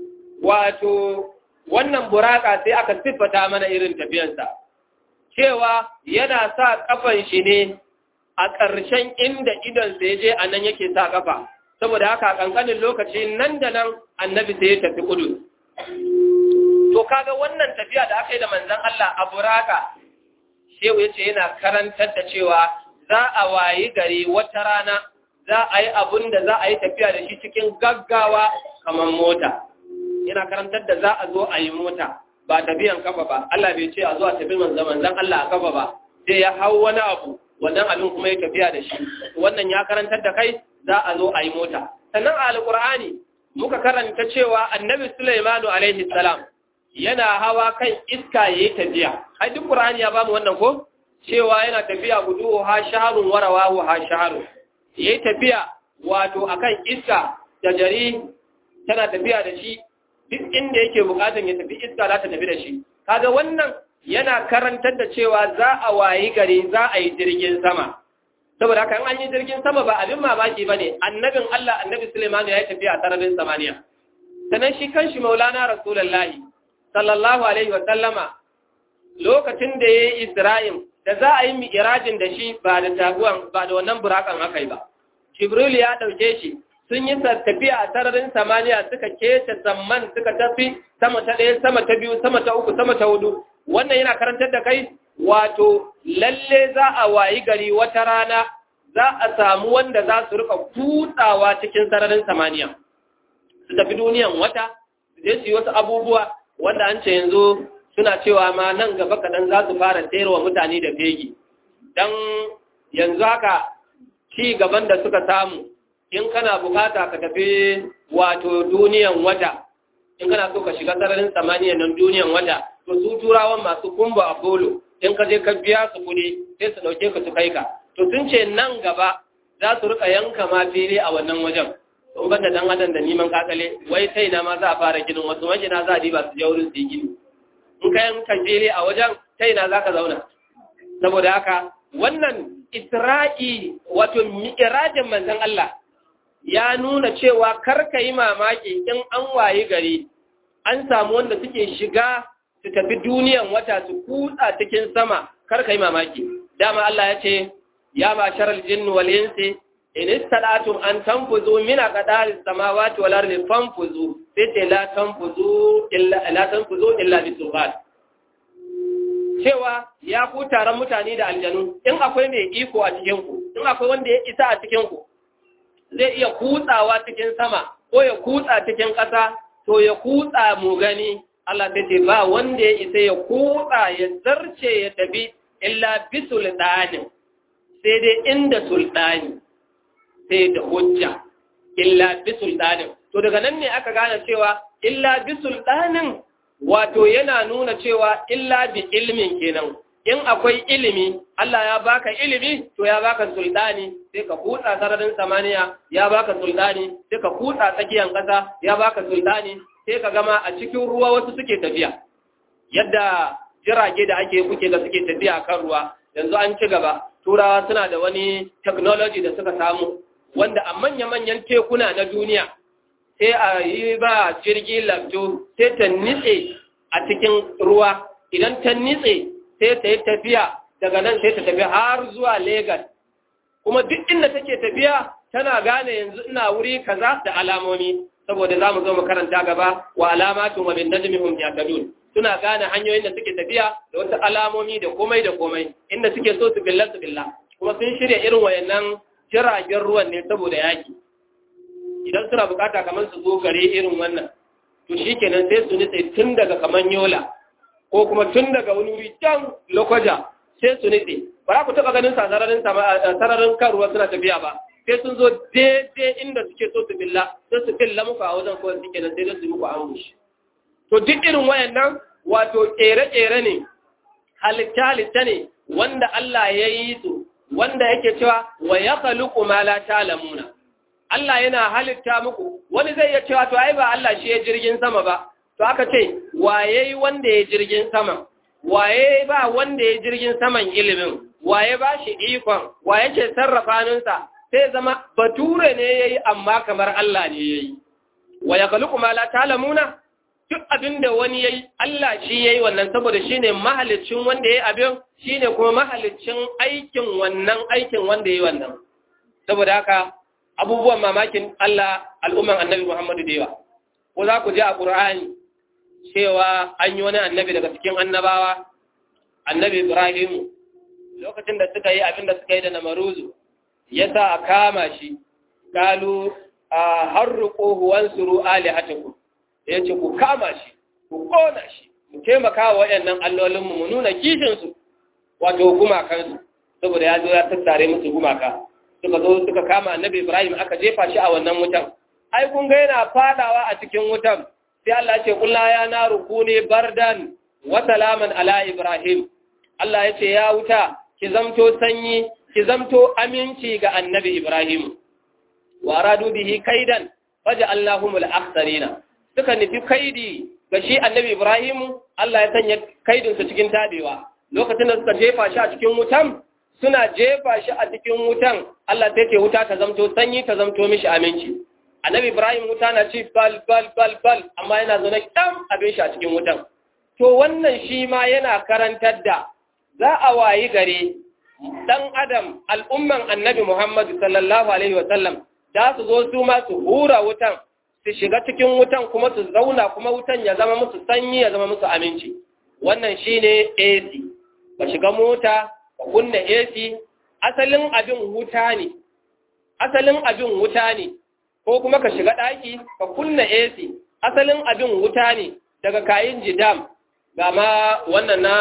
wato wannan buraka sai aka siffata mana irin tafiyansa cewa yana sa kafan shi ne a ƙarshen inda idon sai je anan yake sa kafa saboda haka kankanin lokaci nan da nan annabi sai ya tafi Qudus to kaga wannan tafiya da aka yi da manzon Allah a buraka shehu ya ce yana karantar da cewa za a wayi gari wata rana za a yi abun da za a yi tafiya da shi cikin gaggawa kamar mota yana karantar da za a zo a yi mota ba tafiyan kafa ba Allah bai ce a zo a tafi manzan manzan Allah a kafa ba sai ya hau wani abu wannan abin kuma ya tafiya da shi wannan ya karantar da kai za a zo a yi mota sannan a alkur'ani muka karanta cewa annabi Sulaimanu alaihi salam yana hawa kan iska ya yi tafiya ai duk qur'ani ya bamu wannan ko cewa yana tafiya gudu ha shaharun warawahu ha shaharun yayi tafiya wato akan iska da jari tana tafiya da shi duk inda yake bukatun ya tafi iska za ta tafi da shi kaga wannan yana karantar da cewa za a wayi gari za a yi jirgin sama saboda haka an yi jirgin sama ba abin mamaki bane annabin Allah annabi Sulaiman ya yi tafiya a sararin samaniya sanan shi kanshi maulana rasulullahi sallallahu alaihi wa sallama lokacin da ya yi Isra'im da za a yi mi'irajin da shi ba da taguwan ba da wannan burakan aka yi ba. Jibril ya ɗauke shi sun yi tafiya a sararin samaniya suka kece zamman suka tafi sama ta ɗaya sama ta biyu sama ta uku sama ta hudu wannan yana karantar da kai wato lalle za a wayi gari wata rana za a samu wanda za su rika kutsawa cikin sararin samaniya su tafi duniyan wata su je su yi wasu abubuwa wanda an ce yanzu suna cewa ma nan gaba kaɗan za su fara wa mutane da fegi don yanzu haka ci gaban da suka samu in kana bukata ka tafi wato duniyan wata in kana so ka shiga sararin samaniya nan duniyan wata to su turawan masu kumba apollo in ka je ka biya su kuɗi sai su ɗauke ka su kai ka to sun ce nan gaba za su rika yanka ma fili a wannan wajen sun banda dan adam da neman kakale wai sai na ma za a fara ginin wasu magina za a diba su je wurin su yi gini in ka yanka fili a wajen sai na za ka zauna saboda haka wannan isra'i wato mi'irajin manzon Allah ya nuna cewa karka yi mamaki in an wayi gari an samu wanda suke shiga su tafi duniyan wata su kutsa cikin sama karka yi mamaki dama Allah ya ce ya masharal jinni wal insi in istadatum an tanfuzu min aqdari samawati wal ardi fanfuzu sai ce la tanfuzu illa la tanfuzu illa bi sultan cewa ya ku taron mutane da aljanu in akwai mai iko a cikin ku in akwai wanda ya isa a cikin ku zai iya kutsawa cikin sama ko ya kutsa cikin ƙasa to ya kutsa mu gani Allah ta ce ba wanda ya isa ya kutsa ya zarce ya tafi illa bi sultanin sai dai inda sultani sai da hujja illa bi sultanin to daga nan ne aka gane cewa illa bi sultanin wato yana nuna cewa illa bi ilmin kenan in akwai ilimi Allah ya baka ilimi to ya baka sultani sai ka kutsa sararin samaniya ya baka sultani sai ka kutsa tsakiyar ƙasa ya baka sultani sai ka gama a cikin ruwa wasu suke tafiya yadda jirage da ake kuke da suke tafiya kan ruwa yanzu an ci gaba turawa suna da wani technology da suka samu wanda a manya-manyan tekuna na duniya sai a yi ba jirgi lafto sai ta nitse a cikin ruwa idan ta nitse sai ta yi tafiya daga nan sai ta tafi har zuwa Legas. kuma duk inda take tafiya tana gane yanzu ina wuri kaza da alamomi saboda za mu zo mu karanta gaba wa alamatun wa min najmihum yahtadun suna gane hanyoyin da suke tafiya da wasu alamomi da komai da komai inda suke so su billa su billa kuma sun shirya irin wayannan jiragen ruwan ne saboda yaki idan suna bukata kamar su zo gare irin wannan to shikenan sai su nitse tun daga kaman yola ko kuma tun daga wani wuri can lokaja sai su nitse ba za ku taɓa ganin sararin sararin kan ruwa suna tafiya ba sai sun zo daidai inda suke so su billa sai su billa muku a wajen kawai suke nan sai su muku ambushi to duk irin wayannan wato ƙere-ƙere ne halitta-halitta ne wanda Allah ya yi su wanda yake cewa wa ya kaluku ma la ta'lamuna Allah yana halitta muku wani zai iya cewa to ai ba Allah shi ya jirgin sama ba to aka ce waye wanda ya jirgin sama waye ba wanda ya jirgin saman ilimin waye ba shi ikon waye ce sarrafa ninsa sai zama bature ne yayi amma kamar Allah ne yayi wa ya kaluku ma la ta'lamuna duk abin da wani ya yi Allah shi ya yi wannan saboda shi ne mahalicin wanda ya yi abin shi ne kuma mahalicin aikin wannan aikin wanda ya yi wannan saboda haka abubuwan mamakin Allah al'umman annabi Muhammadu da yawa ko za ku ji a ƙur'ani cewa an yi wani annabi daga cikin annabawa annabi Ibrahim lokacin da suka yi abin da suka yi da namaruzu ya sa a kama shi kalu a harruƙo huwan suru alihatakum ya ce ku kama shi ku ƙona shi mu taimaka wa waɗannan allolinmu mu nuna kishinsu wato gumakansu saboda ya zo ya tattare musu gumaka suka zo suka kama annabi ibrahim aka jefa shi a wannan wutan ai kun ga yana fadawa a cikin wutan sai Allah ya ce kullu ya naru kuni bardan wa salaman ala ibrahim Allah ya ce ya wuta ki zamto sanyi ki zamto aminci ga annabi ibrahim wa aradu bihi kaidan faja'alnahumul akhsarina suka nufi kaidi ga shi annabi Ibrahimu Allah ya sanya kaidinsa cikin tabewa lokacin da suka jefa shi a cikin wutan suna jefa shi a cikin wutan Allah sai ce wuta ta zamto sanyi ta zamto mishi aminci annabi Ibrahim wuta na ci bal bal bal bal amma yana zaune kyam abin shi a cikin wutan to wannan shi ma yana karantar da za a wayi gare dan adam al'umman annabi Muhammad sallallahu alaihi wa sallam da su zo su ma su hura wutan su shiga cikin wutan kuma su zauna kuma wutan ya zama musu sanyi ya zama musu aminci wannan shine AC ka shiga mota ka kunna AC asalin abin wuta ne asalin abin wuta ne ko kuma ka shiga daki ka kunna AC asalin abin wuta ne daga kayin jidam ga ma wannan na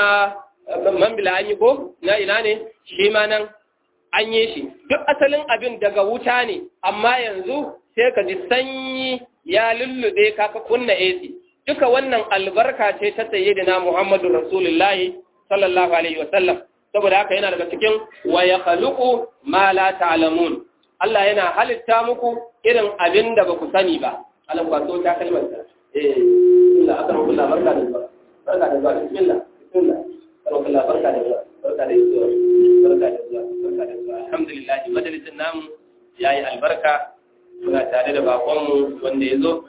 mambila an yi ko na ina ne shi ma nan an yi shi duk asalin abin daga wuta ne amma yanzu sai ka ji sanyi ya lullube ka ka kunna AC duka wannan albarka ce ta sayyidina Muhammadu Rasulullahi sallallahu alaihi wasallam saboda haka yana daga cikin wa yakhluqu ma la ta'lamun Allah yana halitta muku irin abin da baku sani ba Allah kwato ta kalmar ta eh Allah aka rubuta barka da zuwa barka da zuwa bismillah bismillah Allah barka da zuwa barka da zuwa barka da zuwa barka da zuwa alhamdulillah majalisin namu yayi albarka muna tare da bakonmu wanda ya zo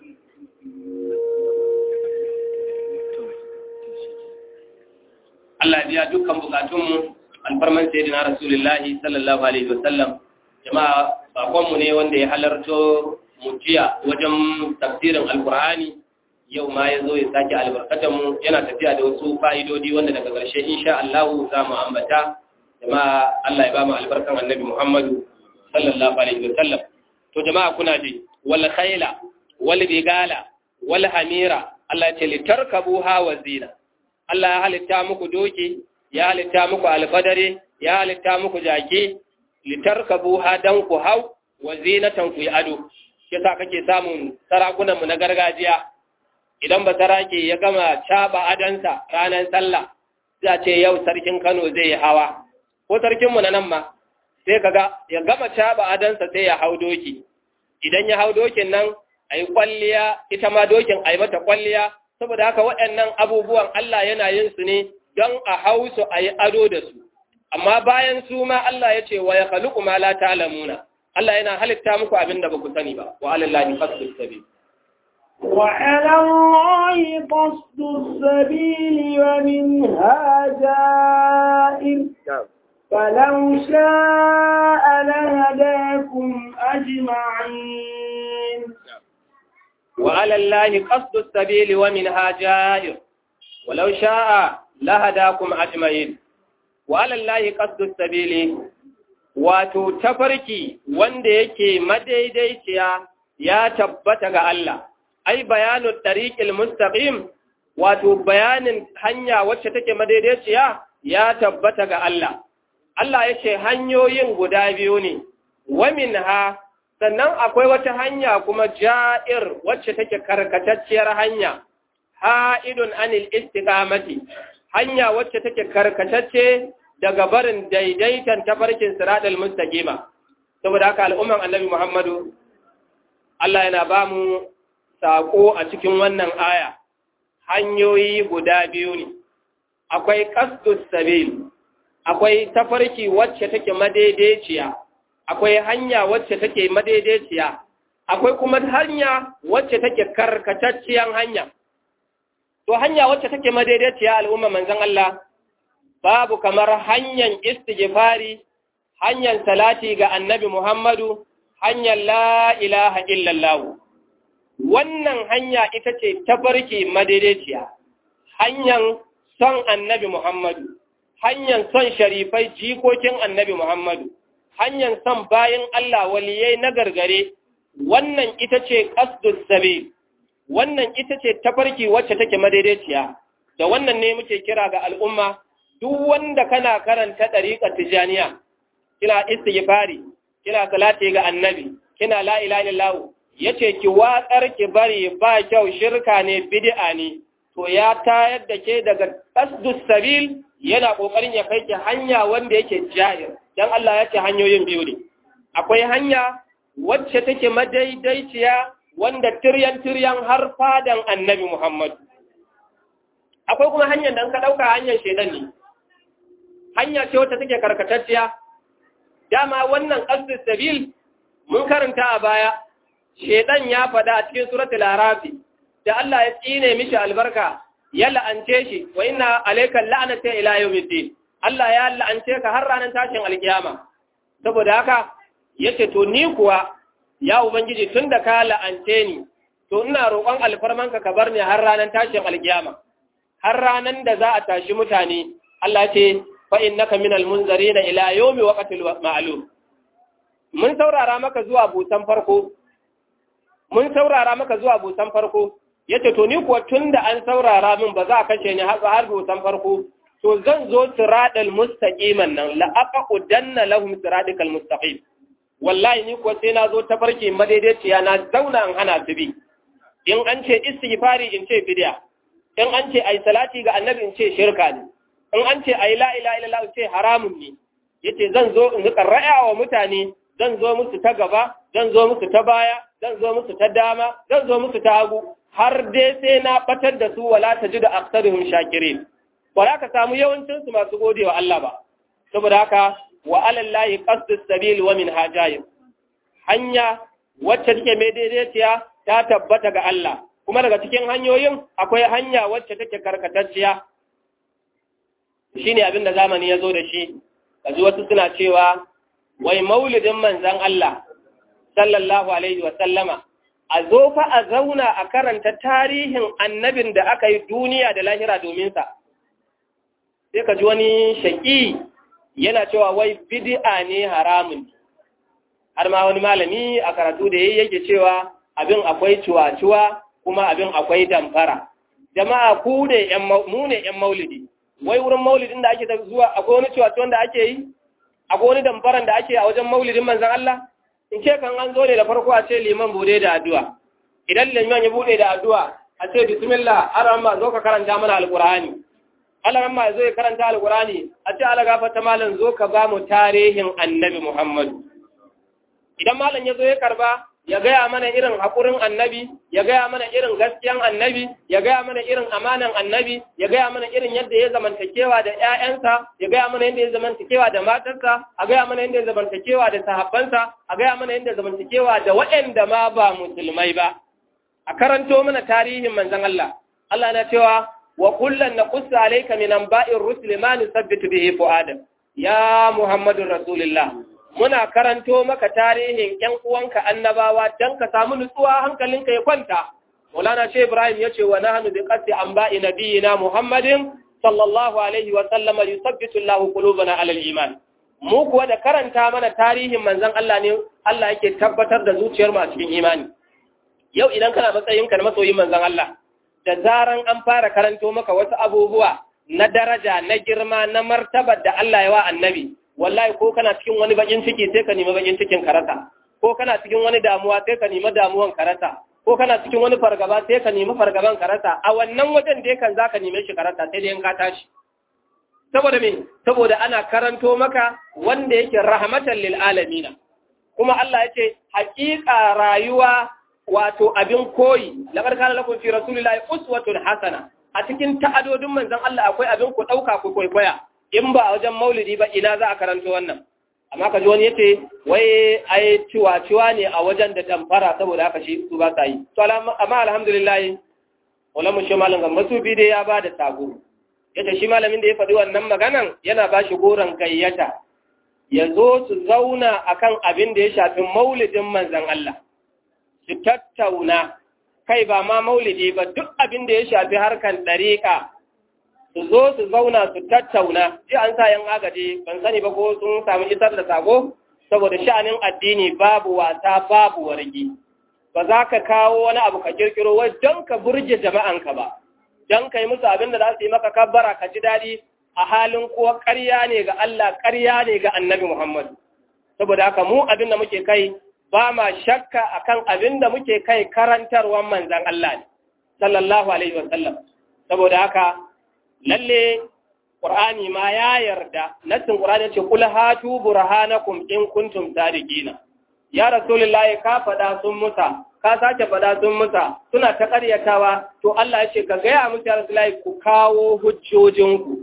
Allah biya dukkan bukatunmu alfarman sayyidina rasulullahi sallallahu alaihi wasallam jama'a bakonmu ne wanda ya halarto mutiya wajen tafsirin alkur'ani yau ma ya zo ya sake albarkatan mu yana tafiya da wasu fa'idodi wanda daga ƙarshe insha Allah za mu ambata jama'a Allah ya ba mu albarkan annabi Muhammadu sallallahu alaihi wasallam to jama'a kuna ji wal khayla wal bigala wal hamira Allah ya ce litarkabuha wa zina Allah ya halitta muku doki ya halitta muku alfadare ya halitta muku jaki litarkabuha dan ku hau wa zinatan ku yi ado yasa kake samun sarakunan mu na gargajiya idan ba sarake ya gama caba adansa ranar sallah za ce yau sarkin Kano zai yi hawa ko sarkin mu na nan ma sai kaga ya gama caba adansa sai ya hau doki idan ya hau dokin nan ayi kwalliya ita ma dokin ayi mata kwalliya saboda haka waɗannan abubuwan Allah yana yin su ne don a hau su ayi ado da su amma bayan su ma Allah ya ce wa ya khaluqu ma la ta'lamuna Allah yana halitta muku abin da ba ku sani ba wa alallahi qasdus sabil وعلى الله قصد السبيل ومنها جائر فلو شاء لهداكم أجمعين وعلى الله قصد السبيل ومنها جائر ولو شاء لهداكم أجمعين وعلى الله قصد السبيل wato tafarki wanda yake madaidaiciya ya tabbata ga Allah ai bayanu tariqil mustaqim wato bayanin hanya wacce take madaidaiciya ya tabbata ga Allah Allah yace hanyoyin guda biyu ne wa minha sannan akwai wata hanya kuma ja'ir wacce take karkatacciyar hanya ha'idun anil istiqamati hanya wacce take karkatacce daga barin daidaitan tafarkin siratal mustaqima saboda haka al'umman annabi Muhammadu Allah yana ba mu sako a cikin wannan aya hanyoyi guda biyu ne akwai qasdus sabil akwai tafarki wacce take madaidaiciya akwai hanya wacce take madaidaiciya akwai kuma hanya wacce take karkatacciyar hanya to hanya wacce take madaidaiciya al'umma manzon Allah babu kamar hanyar istighfari hanyar salati ga annabi Muhammadu hanyar la ilaha illallah wannan hanya ita ce tafarki madaidaiciya hanyar son annabi Muhammadu hanyar son sharifai jikokin annabi Muhammadu hanyar son bayan Allah waliyai na gargare wannan ita ce qasdus sabil wannan ita ce tafarki wacce take madaidaiciya da wannan ne muke kira ga al'umma duk wanda kana karanta ɗariƙar tijaniya kina istighfari kina salati ga annabi kina la ilaha illallah yace ki watsar ki bari ba kyau shirka ne bid'a ne to ya tayar da ke daga qasdus sabil yana kokarin ya kai ki hanya wanda yake jahir dan Allah ya ce hanyoyin biyu ne akwai hanya wacce take madaidaiciya wanda tiryan tiryan har fadan annabi Muhammad akwai kuma hanyar da ka dauka hanyar shedan ne hanya ce wacce take karkatacciya dama wannan qasdus sabil mun karanta a baya shedan ya fada a cikin suratul arafi da Allah ya tsine mishi albarka ya la'ance shi wa inna alayka la'nata ila yawmiddin Allah ya la'ance ka har ranar tashin alkiyama saboda haka yace to ni kuwa ya ubangiji tunda ka la'ance ni to ina roƙon alfarmanka ka bar ni har ranar tashin alkiyama har ranar da za a tashi mutane Allah ce fa innaka minal munzarina ila yawmi waqtil ma'lum mun saurara maka zuwa busan farko mun saurara maka zuwa busan farko yace to ni kuwa tunda an saurara min ba za a kashe ni har har busan farko to zan zo siratal mustaqiman nan la aqudanna lahum siratal mustaqim wallahi ni kuwa sai na zo tafarki madaidaiciya na zauna an hana su bi in an ce istighfari in ce bid'a in an ce ai salati ga annabi in ce shirka ne in an ce ai la ilaha illallah in ce haramun ne yace zan zo in rika ra'awa mutane zan zo musu ta gaba zan zo musu ta baya zan zo musu ta dama zan zo musu ta hagu har dai sai na batar da su wala tajidu aktsaruhum shakirin wala ka samu yawancin su masu godewa Allah ba saboda haka wa alallahi qasdus sabil wa min hajayim hanya wacce take mai daidaiciya ta tabbata ga Allah kuma daga cikin hanyoyin akwai hanya wacce take karkatacciya shine abin da zamani ya zo da shi kaji wasu suna cewa wai maulidin manzon Allah sallallahu alaihi wa sallama a zo fa a zauna a karanta tarihin annabin da aka yi duniya da lahira domin sa sai ka ji wani shaƙi yana cewa wai bid'a ne haramun har ma wani malami a karatu da yayi yake cewa abin akwai ciwa-ciwa kuma abin akwai damfara jama'a ku ne yan mu ne yan maulidi wai wurin maulidin da ake zuwa akwai wani ciwa-ciwan da ake yi akwai wani damfaran da ake a wajen maulidin manzon Allah in ce kan an zo ne da farko a ce liman bude da addu'a idan liman ya bude da addu'a a ce bismillah arama zo ka karanta mana alqur'ani Allah ma zo ya karanta alqur'ani a ce Allah gafarta malam zo ka ba mu tarihin annabi Muhammad idan malam ya zo ya karba ya gaya mana irin haƙurin annabi ya gaya mana irin gaskiyan annabi ya gaya mana irin amanan annabi ya gaya mana irin yadda ya zamantakewa da ƴaƴansa ya gaya mana yadda ya zamantakewa da matarsa a gaya mana yadda ya zamantakewa da sahabbansa a gaya mana yadda ya zamantakewa da waɗanda ma ba musulmai ba a karanto mana tarihin manzon Allah Allah na cewa wa kullan naqussu alayka min anba'ir rusuli ma nusabbitu bihi fu'adak ya muhammadur rasulullah muna karanto maka tarihin ‘yan uwanka annabawa don ka samu nutsuwa hankalinka ya kwanta. Maulana ce Ibrahim ya ce wa na hannu bi ƙasi an ba'i na biyina Muhammadin sallallahu Alaihi wasallama yusabbitu Allah qulubana alal iman. Mu kuwa da karanta mana tarihin manzon Allah ne Allah yake tabbatar da zuciyar mu a cikin imani. Yau idan kana matsayinka na masoyin manzon Allah, da zaran an fara karanto maka wasu abubuwa na daraja, na girma, na martabar da Allah ya wa annabi, wallahi ko kana cikin wani bakin ciki sai ka nemi bakin cikin karata ko kana cikin wani damuwa sai ka nemi damuwan karata ko kana cikin wani fargaba sai ka nemi fargaban karata a wannan wajen da kan zaka neme shi karata sai dai in ka tashi saboda me saboda ana karanto maka wanda yake rahmatan lil alamin kuma Allah yace haƙiƙa rayuwa wato abin koyi laqad kana lakum fi rasulillahi uswatun hasana a cikin ta'adodin manzon Allah akwai abin ku dauka ku kwaikwaya in ba a wajen maulidi ba ina za a karanto wannan amma ka ji wani yace wai ai ciwa-ciwa ne a wajen da damfara saboda haka shi su ba sa yi to amma alhamdulillah wala mun shi malam ga masubi dai ya bada sabo yace shi malamin da ya faɗi wannan maganan yana ba shi goron gayyata ya zo su zauna akan abin da ya shafi maulidin manzon Allah su tattauna kai ba ma maulidi ba duk abin da ya shafi harkan ɗariƙa su zo su zauna su tattauna ji an sa yan agaji ban sani ba ko sun samu isar da sako saboda sha'anin addini babu wasa babu wargi ba za ka kawo wani abu ka kirkiro wai don ka burge jama'anka ba don ka yi musu abin da za su yi maka kabbara ka ji daɗi a halin kuwa ƙarya ne ga Allah ƙarya ne ga annabi Muhammad saboda haka mu abin da muke kai ba ma shakka akan abin da muke kai karantarwar manzan Allah ne sallallahu alaihi wasallam saboda haka lalle Qur'ani ma ya yarda nassin Qur'ani ce kul hatu burhanakum in kuntum sadiqina ya rasulullahi ka fada sun musa ka sake fada sun musa suna ta ƙaryatawa to Allah ya ce ka gaya musu ya rasulullahi ku kawo hujjojinku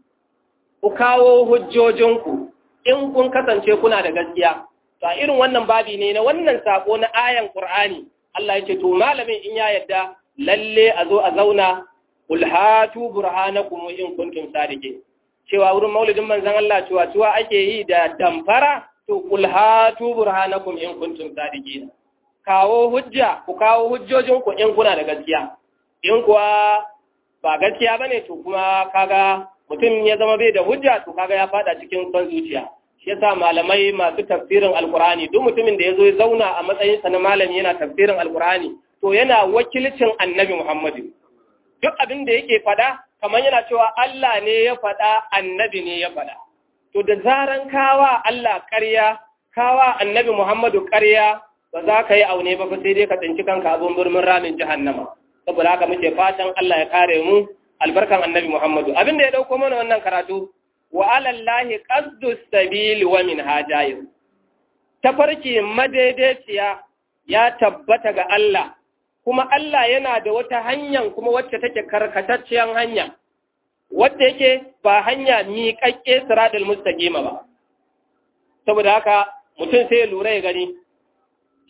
ku kawo hujjojinku in kun kasance kuna da gaskiya to a irin wannan babi ne na wannan sako na ayan Qur'ani Allah ya ce to malamin in ya yarda lalle a zo a zauna Kul hatu burhanakum in kuntum sadiqin cewa wurin maulidin manzon Allah cewa cewa ake yi da damfara to kul hatu burhanakum in kuntum sadiqin kawo hujja ku kawo hujjojin ku in kuna da gaskiya in kuwa ba gaskiya bane to kuma kaga mutum ya zama bai da hujja to kaga ya fada cikin son zuciya shi yasa malamai masu tafsirin alqur'ani duk mutumin da yazo ya zauna a matsayin sa na malami yana tafsirin alqur'ani to yana wakilcin annabi Muhammadu duk abin da yake fada kamar yana cewa Allah ne ya fada annabi ne ya fada to da zaran kawa Allah ƙarya kawa annabi Muhammadu ƙarya ba za ka yi aune ba sai dai ka tsinci kanka abin birnin ramin jahannama saboda haka muke fatan Allah ya kare mu albarkan annabi Muhammadu abin da ya dauko mana wannan karatu wa alallahi qasdu sabil wa min hajayir tafarki madaidaiciya ya tabbata ga Allah kuma Allah yana da wata hanyar kuma wacce take karkatacciyar hanya wadda yake ba hanya miƙaƙƙe siradul mustaqima ba saboda haka mutum sai ya lura ya gani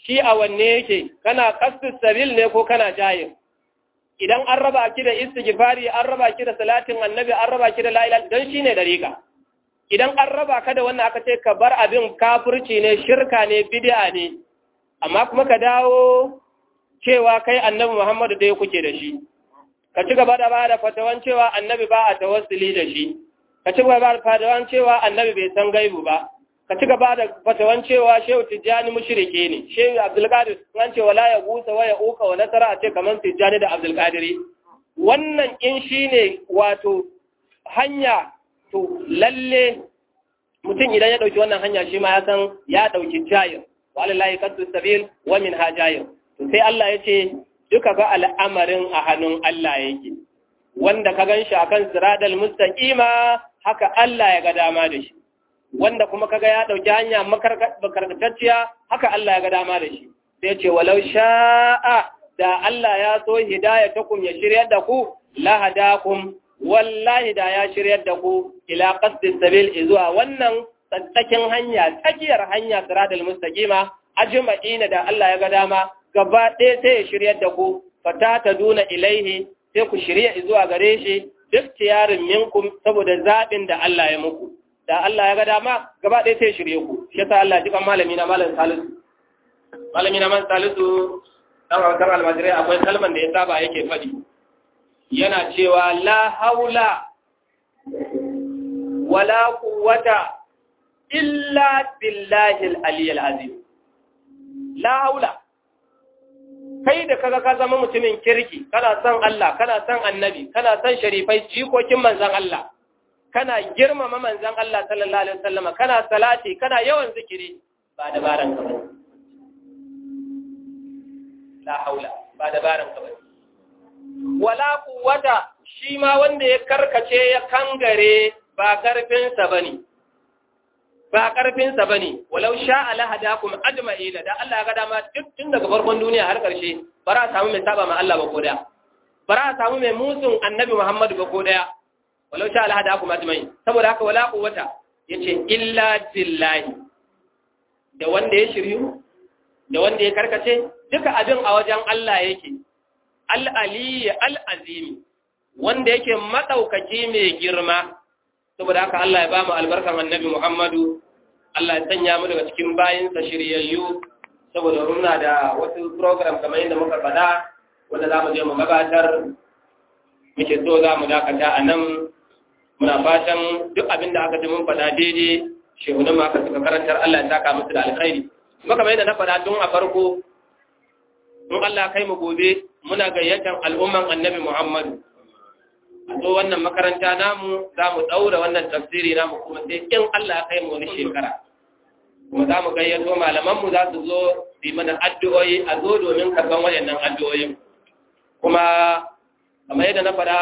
shi a wanne yake kana qasdus sabil ne ko kana jahil idan an raba ki da istighfari an raba ki da salatin annabi an raba ki da la ilaha dan shine dariqa idan an raba ka da wannan aka ce ka bar abin kafirci ne shirka ne bid'a ne amma kuma ka dawo cewa kai annabi Muhammadu dai kuke da shi ka ci gaba da bada fatawan cewa annabi ba a tawassuli da shi ka ci gaba da fatawan cewa annabi bai san gaibu ba ka ci gaba da fatawan cewa shehu tijjani mushrike ne shehu abdulkadir an ce wala ya gusa wa ya uka wa nasara a ce kamar tijjani da abdulkadiri wannan in shine wato hanya to lalle mutum idan ya dauki wannan hanya shi ma ya san ya dauki jayir walillahi qaddu sabil wa min hajayir to sai Allah ya ce duka ga al'amarin a hannun Allah yake wanda ka ganshi akan siradal mustaqima haka Allah ya ga dama da shi wanda kuma kaga ya dauki hanya makarkatacciya haka Allah ya ga dama da shi sai ce walau sha'a da Allah ya so hidayatakum ya shiryar da ku la hadakum wallahi da ya shiryar da ku ila qasdis sabil zuwa wannan tsakin hanya tsakiyar hanya siradal mustaqima ajma'ina da Allah ya ga dama gaba ɗaya sai ya shiryar da ku fata ta duna ilaihi sai ku shirya zuwa gare shi duk tiyarin minkum saboda zaɓin da Allah ya muku da Allah ya ga dama gaba ɗaya sai shirye ku shi yasa Allah jikan malami na malam Salisu malami na malam Salisu dan wakar almajirai akwai kalman da ya saba yake faɗi yana cewa la haula wala quwwata illa billahi al-aliyyil azim la haula kai da kaga ka zama mutumin kirki kana son Allah kana son annabi kana son sharifai jikokin manzon Allah kana girmama manzon Allah sallallahu alaihi wasallama kana salati kana yawan zikiri ba dabaran ka bane la haula ba dabaran ka bane wala quwwata shi ma wanda ya karkace ya kangare ba karfin sa bane ba karfinsa ba ne walau sha alahada kuma ajma'ila da Allah ya ga dama duk tun daga farkon duniya har ƙarshe ba za a samu mai saba ma Allah ba ko daya ba za a samu mai musun annabi Muhammadu ba ko daya walau sha alahada kuma ajma'in saboda haka wala quwwata yace illa billahi da wanda ya shiryu da wanda ya karkace duka abin a wajen Allah yake al-ali al-azimi wanda yake madaukaki mai girma saboda haka Allah ya ba mu albarkan annabi Muhammadu Allah ya sanya mu daga cikin bayinsa shiryayyu saboda muna da wasu program kamar yadda muka faɗa wanda za mu je mu gabatar muke so za mu dakata a nan muna fatan duk abin da aka ji mun faɗa daidai shehunan ma aka suka karantar Allah ya saka musu da alkhairi kuma kamar yadda na faɗa tun a farko in Allah kai mu gobe muna gayyatar al'umman annabi Muhammadu a zo wannan makaranta namu za mu ɗaura wannan tafsiri namu kuma sai in Allah ya kai mu wani shekara kuma za mu gayyato malamanmu za su zo su yi mana addu'o'i a zo domin karɓar waɗannan addu'o'in kuma kamar yadda na faɗa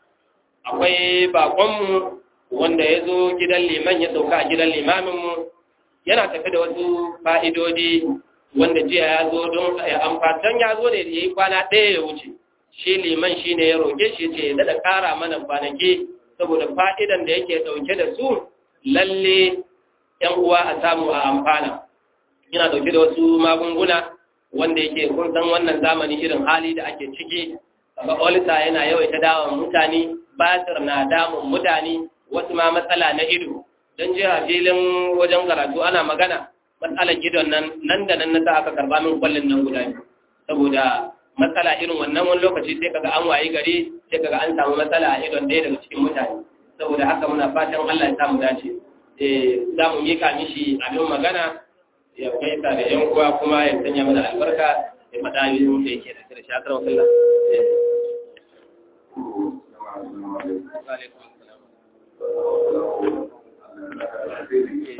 akwai baƙonmu wanda ya zo gidan liman ya sauka a gidan limaminmu yana tafi da wasu fa'idodi wanda jiya ya zo don amfatan ya zo ne da ya yi kwana ɗaya ya wuce shi liman shi ne ya roƙe shi ce da ƙara mana kwanaki saboda fa'idan da yake ɗauke da su lalle ‘yan uwa a samu a amfana yana ɗauke da wasu magunguna wanda yake kun san wannan zamani irin hali da ake ciki ga olita yana yawaita dawon mutane basir na damun mutane wasu ma matsala na ido don jiya filin wajen karatu ana magana matsalar idon nan nan da nan na sa aka karba min kwallon nan guda biyu saboda matsala irin wannan wani lokaci sai kaga an wayi gari sai kaga an samu matsala a idon ɗaya daga cikin mutane saboda haka muna fatan Allah ya samu dace eh za mu mika mishi abin magana ya kai ta da yan uwa kuma ya sanya mana albarka ya faɗa yi da yake da shi akar wakalla Wa alaikum assalam.